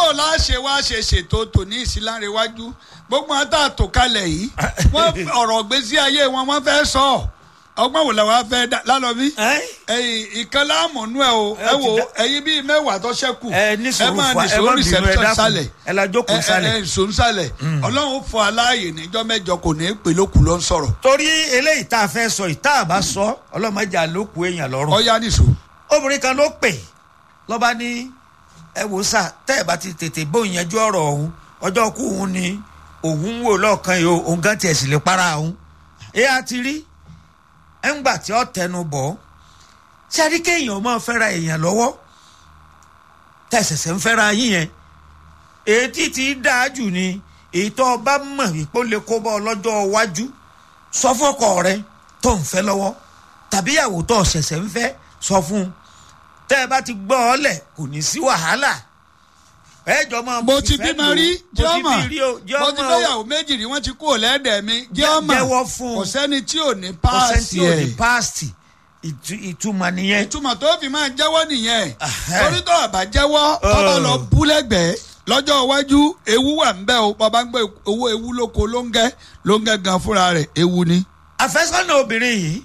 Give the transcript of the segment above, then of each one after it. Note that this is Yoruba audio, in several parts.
o láṣẹ wá ṣe ṣètò tòní ìsìlárẹ̀wájú gbogbo wọn tá a tò kalẹ̀ yìí wọ́n ọ̀rọ̀ gbèsè ayé wọn wọ́n fẹ́ sọ ọgbọ́n wò làwọn fẹ́ dá lálọ́bí Ẹ́? ẹ̀yìn ìkan láàmúnú ẹ̀ o Ẹ ẹ ti wo dá- ẹ̀yin bíi mẹ́wàá tó ṣẹ́kù ẹ ní sùúrù máa fa- ẹ nìṣó má bínú, ẹ reception dákun. sálẹ̀ Ẹ la jókòó sálẹ̀. ẹ nìṣó sálẹ̀ ọlọ́run fún aláàyè níjọ́ mẹ́jọ kò ní í pè lókù ló ń sọ̀rọ̀ torí eléyìí tá a fẹ́ sọ yìí tá a bá sọ ọlọ́mọdé àlòkù èèyàn lọ́rùn. ọ̀ya nìṣó obìnrin kan ló pè lọ́ba ní ẹ wò sá tẹ́ ẹ bá ti tètè bóun yanjú ọ̀rọ̀ ọ̀hún ọjọ́ kú òun ni òun ń wò lọ́ọ̀kan yìí o òun gan tiẹ̀ sì lè para òun. ẹ á ti rí ẹ ń gbà tí ó tẹnu bọ̀ ṣé a rí kéèyàn máa fẹ́ra èèyàn lọ́wọ́ tẹ̀sẹ̀sẹ̀ ń fẹ́ra yín yẹn èyí tí ti dáa jù ni èyí tó o bá mọ̀ wípé ó lè kó bọ́ ọ lọ́jọ́ iwájú sọ fọ́kọ rẹ tó ń fẹ́ lọ́wọ́ tàbí ìyàwó tó ṣẹ̀ṣẹ̀ ń fẹ́ sọ fún un tẹ́ ẹ bá ti gbọ́ ọ lẹ̀ kò ní sí wàhálà ẹ jọ máa mo ti fìfẹ́ bímọ lò ó. rí mo ti jọ́mọ̀ bí rí o mo ti jọ́mọ̀ o fẹ́yàwó méjì rí wọ́n ti kú òlẹ́dẹ̀ mi jọ́mọ̀ jẹ́wọ́ fún un. kò sẹ́ni tí ò ní ọ̀sẹ̀ tí páàsì ò ní ẹ̀ páàsì ìtu- ìtumọ̀ nìyẹn ìtumọ̀ tó fi máa jẹ́wọ́ nìyẹn Ahẹ́. torí tó àbá jẹ́wọ́ tó bá lọ bú lẹ́gbẹ̀ẹ́ lọ́jọ́ iwájú ewu wà ń bẹ́ o bàbá ń gbé owó ewu lóko lóńgẹ́ lóńgẹ́ gan fúnra rẹ̀ ewu ni. àfẹ́sọ́nà obìnrin yìí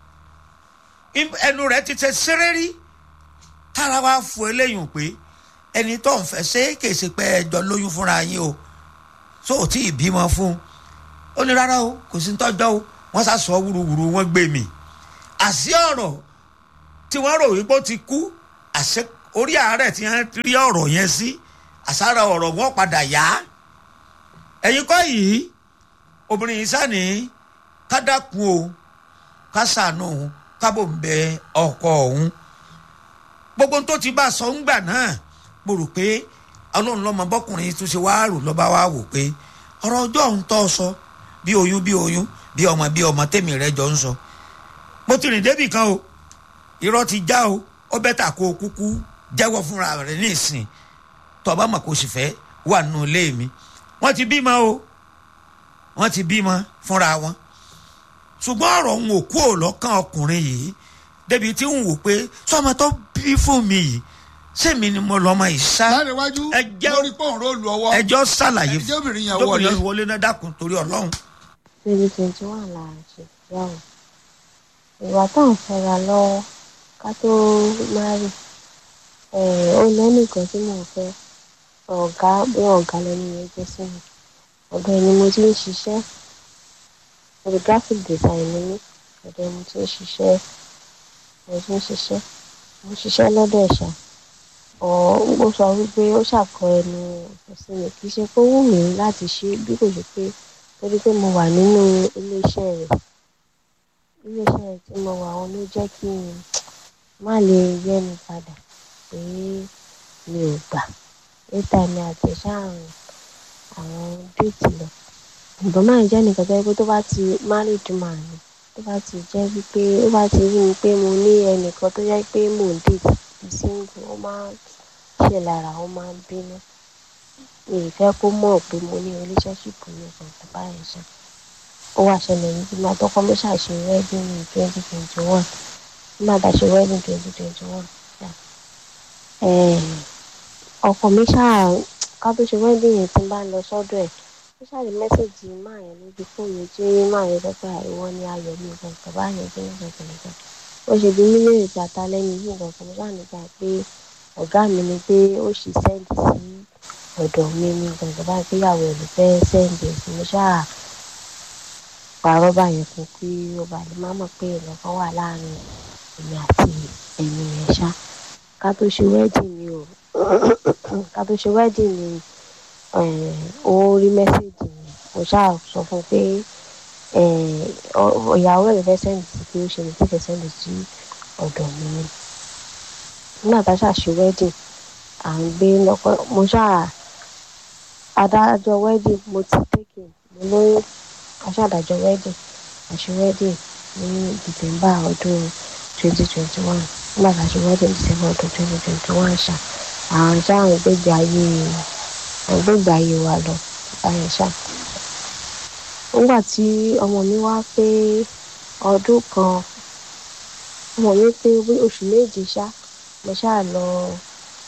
im- ẹnu rẹ̀ ti tẹ sẹ́rẹ́rí tára wa fún eléyìí pé ẹni tó ń fẹ́ ṣe é kèsì pé ẹjọ́ lóyún fúnra yín o tó ò tí ì bímọ fún un ó ní rárá o kò sí tọ́jọ́ o wọ́n sá sọ wúruwúru wọ́n gbé mi àṣì ọ̀rọ̀ tí wọ́n rò wípé ó ti kú àṣẹ orí àárẹ̀ tí wọ́n rí ọ̀rọ̀ yẹn sí àṣàrà ọ̀rọ̀ wọn padà yá ẹ̀yin kọ́ yìí obìnrin yìí sani ká dákun o ká ṣàánú òun kábò ń bẹ ọkọ òun gbogbo ohun tó ti bá a sọ ńgbà náà mo rò pé ọlọ́run lọ́mọ bọ́kùnrin tó ṣe wá rò lọ́ba wá wò pé ọ̀rọ̀ ọjọ́ òun tó sọ bí oyún bí oyún bí ọmọ bí ọmọ tèmi rẹ jọ ń sọ mo ti rìn débì kan o irọ́ ti já o ó bẹ́tà kó o kúkú jẹ́wọ́ fúnra rẹ̀ ní ìsìn tọ́ba mọ̀ kó o sì fẹ́ wà nínú ilé mi wọ́n ti bímọ o wọ́n ti bímọ fúnra wọn ṣùgbọ́n ọ̀rọ̀ ń wò kú ò lọ́kàn ọkùnrin yìí débi tí ń wò pé sọmọ tó bí fún mi yìí sẹ́mi ni mo lọ́mọ yìí sá láàrin iwájú ẹ jẹ́- lórí pọ́ùn róòlù ọwọ́ ẹjọ́ ṣàlàyé ẹjẹ́ obìnrin yẹn tóbìnrin wọlé. yẹn wọlé náà dákun torí ọlọ́run. twenty twenty one la ṣe ìyàwó ìwà tá à ń fẹ́ra lọ́wọ́ ká tó márì ó lẹ́nìkan tí mò ń fẹ́ ọ̀gá bí ọ̀gá lẹ́nu yẹn jẹ́ sí mi ọ̀dọ̀ ẹni mo ti ń ṣiṣẹ́ orí graphic design ni mí ọ̀dọ̀ ẹni mo ti ń ṣiṣẹ́ mo ti ń ṣiṣẹ́ mo ń ṣiṣẹ́ lọ́dọ̀ ẹ̀ṣà ọ̀ ó sọ wípé ó ṣàkọ ẹnu ọ̀fẹ́ sí mi kì í ṣe pé ó wù mí láti ṣe bí kò ṣe pé torí pé mo wà nínú iléeṣẹ́ rẹ̀ iléeṣẹ́ rẹ̀ tí mo wà wọn ló jẹ́ kí n má lè yẹ́nu padà pé mi ò gbà níta ni àtẹ̀sáàrùn àwọn déètì lọ ìbọn máa ń jẹ́ nìkan tó yẹ pé tó bá ti married man ni tó bá ti jẹ́ wípé ó bá ti rí mi pé mo ní ẹnìkan tó yẹ pé mò ń déètì bí single ó máa ń ṣe lára ó máa ń bínú mi ì fẹ́ kó mọ̀ pé mo ní relationship ní ọ̀sán báyìí ṣá ó wá ṣẹlẹ̀ ní bí máa tọ́kọ́ mi ṣàṣe wedding ní twenty twenty one bí máa dàṣe wedding twenty twenty one ọkọ mi ṣáà ká tó ṣe wedding yẹn tí n bá lọ sọ́dọ̀ ẹ̀ ó ṣáà rí mẹ́sẹ̀gì máa yẹn lójú fóònù tí máa yẹn sọ pé àìwọ́ ni ayọ̀ mi nǹkan kan báyẹn kí nǹkan kan nǹkan ó ṣe bí mílíọ̀nù ìjàta lẹ́nu yìí nǹkan kan mo ṣáà nígbà pé ọ̀gá mi ni pé ó ṣì sẹ́ǹdì sí ọ̀dọ̀ mi ní gbọ̀ngàn bá gbéyàwó ẹ̀ ló fẹ́ sẹ́ǹdì sí mo ṣáà pààrọ̀ báyẹn fún kí ó bá lè má mọ̀ pé ìlọ́kàn wà láàrin èmi àti ẹ̀mí rẹ̀ ṣá ká tó ṣe wedding ni o ká tó ṣe wedding ni ó rí mẹ́sẹ̀gì mi mo ṣáà sọ fún un pé ìyàwó ẹ̀ ló fẹ́ sẹ́ǹdì sí pé ó ṣe lè tẹ̀fẹ̀ sẹ́ǹdì sí ọ̀dọ̀ mi ni nígbà tá a ṣàṣe wedding à ń gbé lọ́kọ́ mo ṣáà adájọ́ wedding mo ti take mo lóyún aṣáàdájọ́ wedding àṣe wedding ní december ọdún twenty twenty one nígbà tá a ṣe wedding december ọdún twenty twenty one ṣá àwọn ṣá àwọn gbégbé ayé àwọn gbégbé ayé wa lọ báyìí ṣá nígbà tí ọmọ mi wá pé ọdún kan ọmọ mi pé oṣù méje ṣá mo ṣáà lọ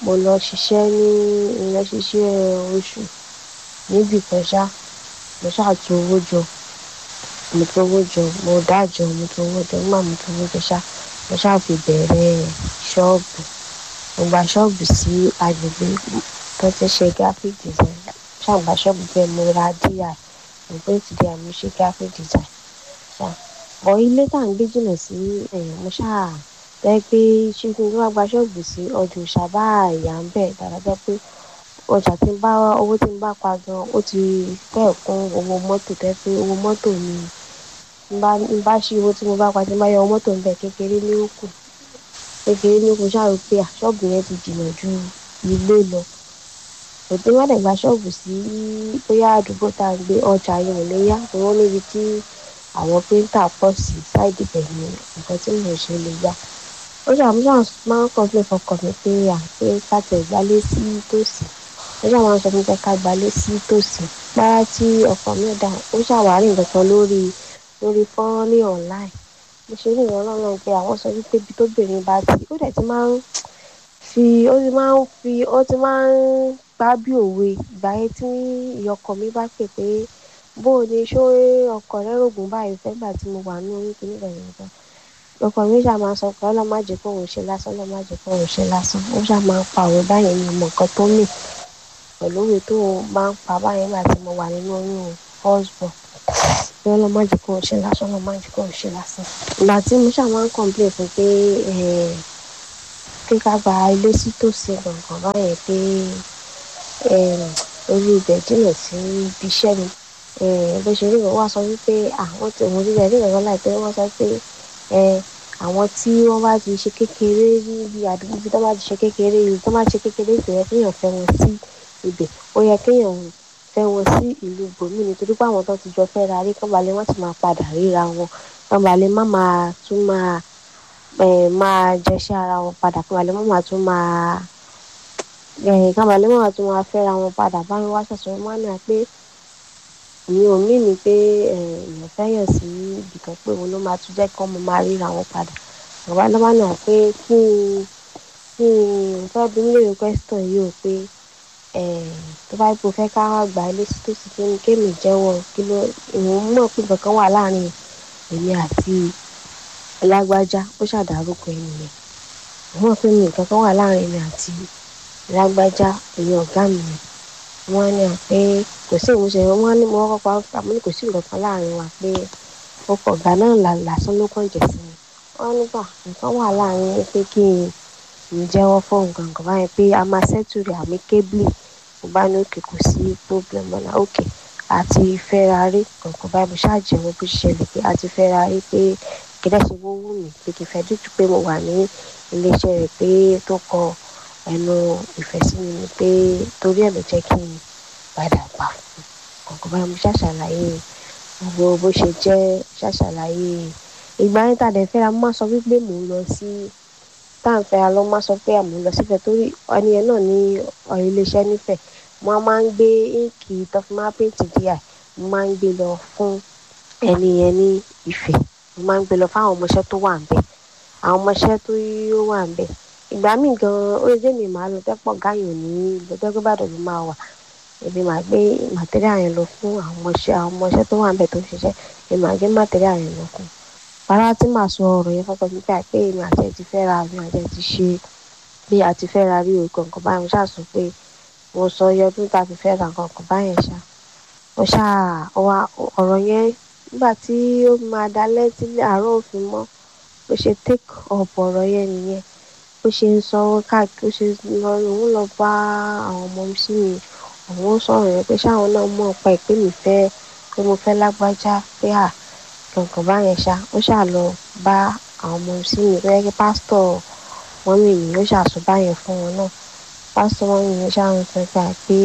mo lọ ṣiṣẹ́ ní mo lọ ṣiṣẹ́ oṣù níbì kan ṣá mo ṣáà tu owó jọ mo tu owó jọ mo dájọ mo tu owó jọ nígbà mo tu owó jọ ṣá mo ṣáà fi bẹ̀rẹ̀ ṣọ́ọ̀bù mo gba ṣọ́ọ̀bù sí agbègbè tó ti ṣe graphic design ṣáà gba ṣọ́ọ̀bù bẹ́ẹ̀ mo ra di mo print di mo ṣe graphic design ṣá bọ̀ ilé tá à ń gbé jìnnà sí ẹ̀yìn mo ṣáà jẹ́ pé ṣé kí n tó wá gba ṣọ́ọ̀bù sí ọjà òṣàbá ìyá ń bẹ̀ dára jẹ́ pé ọjà tí ń bá owó tí ń bá pa gan ó ti fẹ́ kún owó mọ́tò tẹ́ pé owó mọ́tò ni ń bá ń bá ṣí owó tí mo bá pa tí ń bá yọ owó mọ́tò ń bẹ̀ kékeré ní ó kù kékeré ní ó kù ṣáà rò pé à ṣọ́ọ̀bù yẹn ti jìnnà ju ilé lọ òtí wọ́n dẹ̀ gba ṣọ́ọ̀bù sí bóyá àdúgbò tá à ń gbé ọjà yẹn ò lè yá owó níbi tí àwọn píńtà pọ̀ sí sáìdì bẹ̀ ni nǹkan tí mò ń ṣe lè yá ó ṣàmúṣà máa ń kọ́ńpé fọkàn mi pé à pé ká tẹ̀ gbálé sí tòsí ó ṣàwọn máa ń sọ fún mi pé ká gbálé sí tòsí gbára tí ọkọ mi dà ó ṣàwárí nǹkan kan lórí lórí fọ́nrán ní online mo ṣe ní ìrànlọ́wọ́ náà pé àwọn sọ wípé ibi tóbìnrin bá ti ó dẹ̀ ti máa ń fi ó ti máa ń fi ó ti máa ń gbá bí òwe ìgbà yẹn tí ìyọkọ mi bá pè pé bó o ní ṣó ọkọ rẹ rògùn báyìí fẹ́ gbà tí mo wà ní orí kìíní kan yẹn kan ọkọ mi ṣáà máa sọ pé ọlọ́mọ àjẹ́ kó òun ṣe lásán ọlọ́mọ àjẹ́ kó òun ṣe lásán ó ṣáà máa ń pa òwe báyẹn ní ìmọ̀ nǹkan tó mì pẹ̀lú òwe tó máa ń pa báyẹn nígbà tí mo wà nínú oyún husband pé ọlọ́mọ àjẹ́ kó òun ṣe lásán ọlọ́mọ àjẹ́ kó òun ṣe lásán. ìgbà tí mo ṣáà máa ń complain fún pé pé ká gba ilé sí tòsí gbọ̀ngàn báyẹn pé orí ibẹ̀ jìnnà sí ibi iṣẹ́ mi bó ṣe rí ìwọ́n wá sọ wípé àwọn tí òun ríra rí ìrànlọ́wọ́ láìpẹ́ wọ́n sọ pé àwọn tí wọ́n bá ti ṣe kékeré níbi àdúgbò bí wọ́n bá ti ṣe kékeré yìí tó bá ti ṣe kékeré tó yẹ kéèyàn fẹ́ wọn sí ibẹ̀ ó yẹ kéèyàn fẹ́ wọn sí ìlú bòmí nítorí pé àwọn tó ti jọ fẹ́ ra rí kán balẹ̀ wọ́n ti máa padà ríra wọn kán balẹ̀ má máa tún máa máa jẹṣẹ́ ara wọn padà kán balẹ̀ má máa tún máa kán balẹ̀ má máa tún máa fẹ́ra wọn padà báyìí wá ṣàṣọ wọn ní pé mi ò mí ni pé èèyàn fẹ́yàn sí ibìkan pé òun ló máa tún jẹ́ kí wọ́n máa ríra wọn padà bàbá lọ́wọ́ náà pé kí n kí n fẹ́ bí nílé question yìí ò pé tó bá ipò fẹ́ ká gbà ilé sí tòsí kí ni kémi jẹ́wọ́ kí ló ìwọ̀n mọ̀ pé kankan wà láàrin èmi àti lágbájá ó ṣàdárúkọ ènìyàn ìwọ̀n mọ̀ pé mi kankan wà láàrin èmi àti lágbájá èmi ọ̀gá mi ni wọ́n ní pé kò sí ìmúṣẹ wọ́n ní mo kọ́kọ́ àmọ́ ní kò sí nǹkan kan láàrin wa pé ọkọ̀ ọ̀gá náà lásán ló kàn jẹ̀ sí mi wọ́n nígbà nǹkan wà láàrin pé kí n jẹ́wọ́ fún nǹkan kan báyìí pé a máa ṣẹ́tù rẹ̀ àmì kébìlì mo bá ní òkè kò sí problem ọ̀nà òkè àti fẹ́rarí kankan báyìí mo ṣáàjẹ̀wọ́ bó ṣẹlẹ̀ pé àti fẹ́rarí pé kílẹ̀ ṣe wó wù mí pé kí n fẹ́ dúdú pé mo wà ní iléeṣẹ́ rẹ̀ pé tó kọ ẹnu ìfẹ́ sí mi ni pé torí ẹ̀ ló jẹ́ kí n padà gbà fún kankan báyìí mo ṣàṣàlàyé gbogbo bó ṣe jẹ́ ṣàṣàlàyé ìgbà yẹn tàdé fẹ́ra mo máa sọ wípé mò ń lọ sí táǹfẹ́ra ló máa sọ pé àmọ́ lọ sífẹ̀ torí ẹni yẹn náà ní iléeṣẹ́ nífẹ̀ẹ́ mo máa ń gbé íǹkì tó fi máa pèntì díà mo máa ń gbé lọ fún ẹni yẹn ní ìfẹ́ mo máa ń gbé lọ fáwọn ọmọọṣẹ́ tó wà ń bẹ̀ àwọn ọmọọṣẹ́ tó wà ń bẹ̀ ìgbà míì gan-an ó lè jẹ́ mi màá lọ tẹ́pọ̀ gáyàn ní lọ́jọ́ gbàdọ̀ ló máa wà èmi máa gbé màtẹ́ríà yẹn lọ fún àwọn ọmọọṣẹ́ àwọn ọmọọṣẹ́ tó wà ń bẹ̀ tó ń ṣiṣẹ́ èmi máa gbé màtẹ́ríà yẹn lọ fún bàrà tí màá sọ ọ̀rọ̀ yẹn fọ́pọ̀ nípa pé èmi àti ẹ̀ ti fẹ́ ra mi àti ẹ̀ ti ṣe bí a ti fẹ́ ra rí o kankan báyìí mo ṣáà sọ pé mo sọ iye ọdún tá a fi fẹ́ ra kankan báyẹn ṣá mo ṣáà ọ̀rọ̀ yẹn nígbà tí ó máa dalẹ́ tí àárọ̀ òfin mọ́ bó ṣe take up ọ̀rọ̀ yẹn nìyẹn bó ṣe ń sọ káàkiri ó ṣe lọ òun lọ bá àwọn ọmọ sí mi òun sọ̀rọ̀ yẹn pé ṣáwọn náà mọ̀ pa ìpè mi fẹ́ pé mo fẹ́ lágbájá pé à kankan báyẹn ṣá ó ṣáà lọ bá àwọn ọmọ sí mi pé kí pásítọ̀ wọn mi ní ó ṣàṣọ báyẹn fún wọn náà pásítọ̀ wọn mi ní ṣáà ń sọ pé pé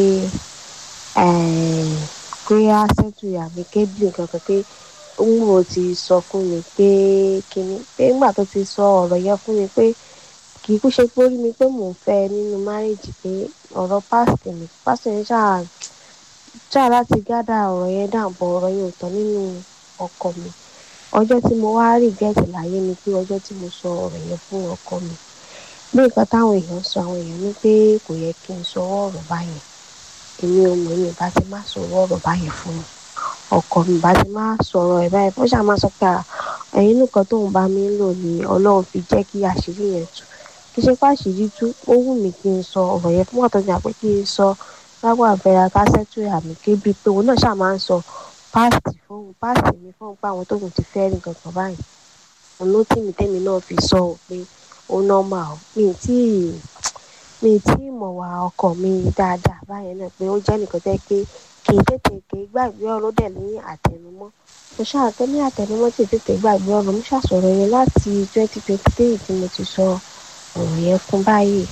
pé á ṣètò àmì kébìlì kankan pé òun ò ti sọ fún mi pé kíní pé nígbà tó ti sọ ọ̀rọ̀ yẹn fún mi pé kì í kú ṣe pé ó rí mi pé mò ń fẹ́ nínú márèjì pé ọ̀rọ̀ pásítọ̀ mi pásítọ̀ yẹn ṣáà ṣáà láti gádà ọ̀rọ̀ yẹn dàbọ̀ ọ̀rọ̀ yẹn ò tán nínú ọkọ mi ọjọ́ tí mo wá rí gẹ̀ẹ́tì láyé ni pé ọjọ́ tí mo sọ ọ̀rọ̀ yẹn fún ọkọ mi bí nǹkan táwọn èèyàn sọ àwọn èèyàn ní pé kò yẹ kí n sọ ọ̀rọ̀ báyẹn èmi ò mọ̀ èmi bá ti má sọ ọ̀rọ̀ báyẹn fún un ọkọ mi bá ti má sọ̀rọ̀ ẹ̀ báyìí ó ṣáà máa sọ pé "Ah, ẹ̀yin nìkan tóun bá mi ń lò ní ọlọ́run fi jẹ́ kí àṣírí yẹn tú kí ṣe pé àṣírí tú ó wù mí kí n sọ ọ̀rọ̀ yẹn fún ọ̀tọ̀ ní àpé kí n sọ lágbà àbẹ̀rẹ̀ kásẹ́tù àmì kébí pé òun náà ṣáà máa ń sọ páàsì fóun páàsì mi fóun pé àwọn tóun ti fẹ́ rí nǹkan báyìí òun ló tì mí tẹ́mi náà fi sọ ọ́ pé ó nọ́mà ọ́ mi ì tí ì mi ì tí ì mọ̀ wá ọkọ mi dáadáa báyẹn náà pé ó jẹ́ nìkan tẹ́ pé kì í tètè kì í gbàgbé ọ̀rọ̀ dẹ̀ ní àtẹnumọ́ mo ṣàtẹ́ ní àtẹnumọ́ tí ì tètè gbàgbé ọ̀rọ̀ mo ṣàṣọ̀rọ̀ yẹn láti twenty twenty three tí mo ti sọ ọ̀rọ̀ yẹn fún báyìí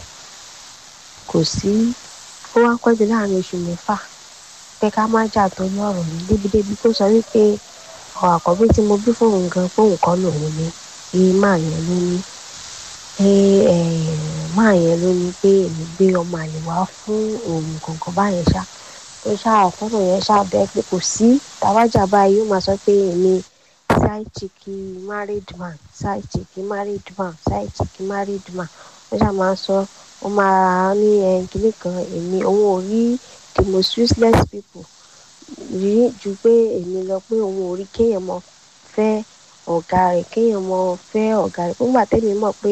kò sí ó wá pẹ́ jù láàrin oṣù mẹ́fà pé ká má jà torí ọ̀rọ̀ yìí débìdébì tó sọ wípé ọ̀ àkọ́bí tí mo bí fóun gan fóun kọ́ lòun ni iye máa yẹn ló ní pé máa yẹn ló ní pé èmi gbé ọmọ àlè wá fún òun kankan báyẹn ṣá tó ṣáà fọ́nà yẹn ṣáà bẹ́ẹ̀ pé kò sí tàwájà báyìí yóò máa sọ pé èmi side chicky married man side chicky married man side chicky married man wọ́n ṣáà máa ń sọ wọ́n máa ní kínní kan èmi òun ò rí the most useless people rí ju pé èmi lọ pé òun ò rí kéèyàn mọ fẹ́ ọ̀gá rẹ̀ kéèyàn mọ fẹ́ ọ̀gá rẹ̀ nígbà tẹ́mi mọ̀ pé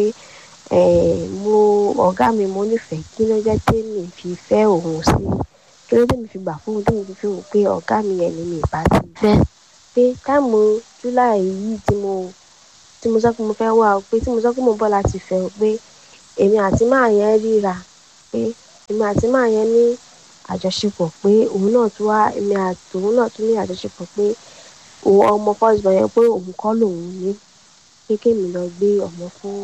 mo ọ̀gá mi mo nífẹ̀ẹ́ kí ló jẹ́ tẹ́mi fi fẹ́ òun sí kí ló tẹ́mi fi gbà fún un tẹ́mi fi fi hàn pé ọ̀gá mi yẹn ni mi ìbá ti fẹ́ pé táìmù july yìí tí mo tí mo sọ pé mo fẹ́ wá o pé tí mo sọ pé mo bọ́ láti fẹ́ o pé èmi àti máa yẹn ríra pé èmi àti máa yẹn ní àjọṣepọ̀ pé òun náà tún wá èmi àti òun náà tún ní àjọṣepọ̀ pé òun ọmọ first born yẹn pé òun kọ́ lòun ní pé kémi lọ gbé ọmọ fún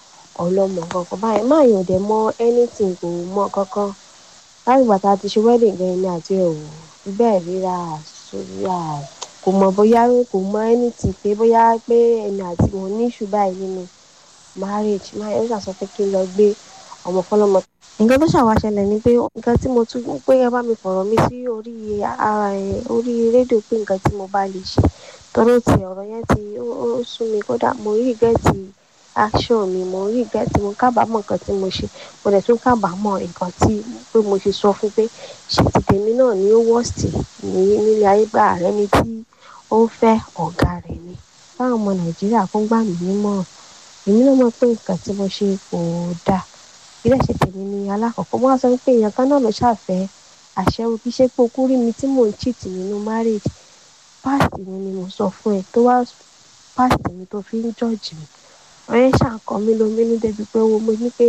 ọlọ́mọ kankan báyìí máa yàn dẹ̀ mọ anything kò mọ kankan láti ìgbà tá a ti ṣe wedding gan èmi àti ẹ̀ ò fi bẹ́ẹ̀ ríra sórí à kò mọ bóyá kò mọ anything pé bóyá pé èmi àti òun ní ìṣù báyìí nínú marriage máa yẹn ó ṣàṣọ pé kí n lọ gbé ọmọ fọlọ́mọ nǹkan tó ṣàwá ṣẹlẹ̀ ni pé nǹkan tí mo tún pé ẹ bá mi fọ̀rọ̀ mi sí orí ara ẹ̀ orí rédíò pé nǹkan tí mo bá lè ṣe tọ́rọ̀ ti ọ̀rọ̀ yẹn ti ó sún mi kódà mo rí gẹ́ẹ̀tì action mi mo rí gẹ́ẹ̀tì mo kábàámọ̀ nǹkan tí mo ṣe mo dẹ̀ tún kábàámọ̀ nǹkan tí pé mo ṣe sọ fún pé ṣe ti tèmi náà ní ó wọ́ọ̀sì ní nílé ayé gbà rẹ ni tí ó ń fẹ́ ọ̀gá rẹ̀ ni báwọn ọmọ nàìjíríà kó gbà mí nímọ̀ràn èmi náà mọ̀ pé nǹkan tí mo ṣe kò dáa ilé ẹ̀ṣẹ̀ tèmi ni alákọ̀ọ́kọ́ wọ́n á sọ pé èèyàn kan náà ló ṣàfẹ́ àṣẹwó kí ṣe pé okú rí mi tí mò ń cheat nínú marriage páàsì mi ni mo sọ fún ẹ tó wá páàsì mi tó fi ń jọ́ọ̀jì mi ọ̀rẹ́ ṣàǹkọ́ mi lóminú débi pé owó mo ní pé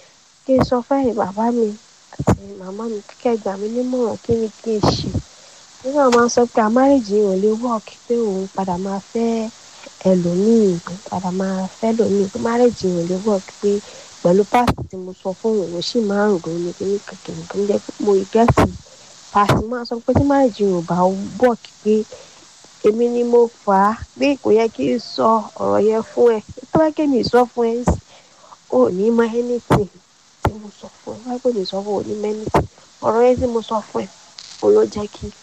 kí n sọ fẹ́yìn bàbá mi àti màmá mi kíkẹ́ gbà mí nímọ̀ràn kí ni kí n ṣe nígbà máa ń sọ pé àmárèjì ò lè work pé òun padà máa fẹ́ ẹlòmíì padà máa fẹ́ lòmíì pé márèjì ò lè work pé pẹ̀lú páàsì tí mo sọ fún òun sì máa ń rò ní kíní kékeré tó ń jẹ́ pé mo gẹ́ẹ̀tì páàsì máa sọ pé tí márèjì ò bá work pé èmi ni mo fà á pé kò yẹ kí n sọ ọ̀rọ̀ yẹn fún ẹ tó bá kémi sọ fún ẹ ò ní mọ anything tí mo sọ fún ẹ wáyé pé mi sọ fún ò ní mọ anything ọ̀rọ̀ yẹn tí mo sọ fún ẹ òun ló jẹ́ kí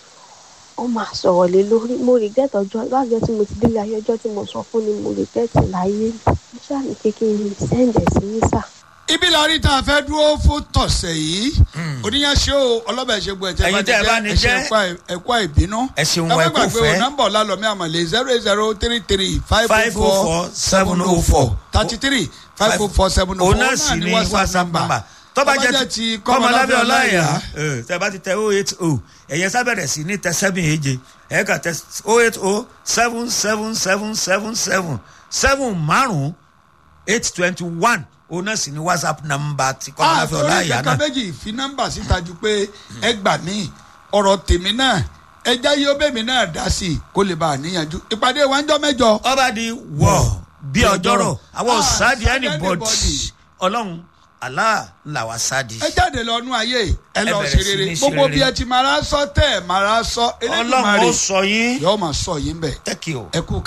ó máa sọ̀rọ̀ lé lórí mo regret ọjọ́ lájọ́ tí mo ti délé ayé ọjọ́ tí mo sọ fún ni mo regret láyé mo ṣáà ní kékeré sẹ́ǹdẹ̀ sí nísà ibi la rí tá a fẹ́ dúró fún tọ̀sẹ̀ yìí oníyanṣẹ́ o ọlọ́bẹ̀ ṣe gbọ́ ẹ̀jẹ̀ Ẹ̀yin tẹ́ ẹ bá ní jẹ́. ẹ̀kọ́ ìbínú ẹ ṣeun ẹ ẹ má kú gbàgbé o fẹ́. nọ́mbà ọ̀làlọ́mí àmọ̀lé zero eight zero three three five five four oh four seven oh four thirty three five oh four seven oh four òun náà sì ní whatsapp number tó bá jẹ́ ti kọ́mọlábẹ́ ọláìyá tẹ́ bá ti tẹ oh eight oh ẹ̀yẹ sábẹ̀rẹ̀ sí ní tẹ seven èje ẹ̀ kà tẹ oh eight oh seven seven seven seven seven seven márùn-ún eight twenty one òun náà sì ní whatsapp number ti kọ́mọlábẹ́ àtọ́rí ọláìyá ìkẹ́kẹ́ náà méjì fi nọ́mbà síta ju pé ẹ gbà mí ọ̀rọ̀ tèmi náà ẹja yóò bẹ́mi náà dá sí i kó lè bá a níyànjú ìpàdé wa ń jọ mẹ́jọ. ọba di wọ̀ bí ọjọ́rọ̀ àwọn Ah, òsáàdì sáàdì anybody anybody. ọlọ́run Allah làwa sáàdì. ẹ jáde lọ́nu ayé ẹ lọ bẹ̀rẹ̀ ṣe sí rere ní ṣe gbogbo rere. bí ẹ ti máa ra sọ tẹ́ ẹ máa ra sọ ọlọ́run Elédùmarè ó sọ yín yóò máa sọ yín bẹ̀ tẹ́kì o. ẹ kú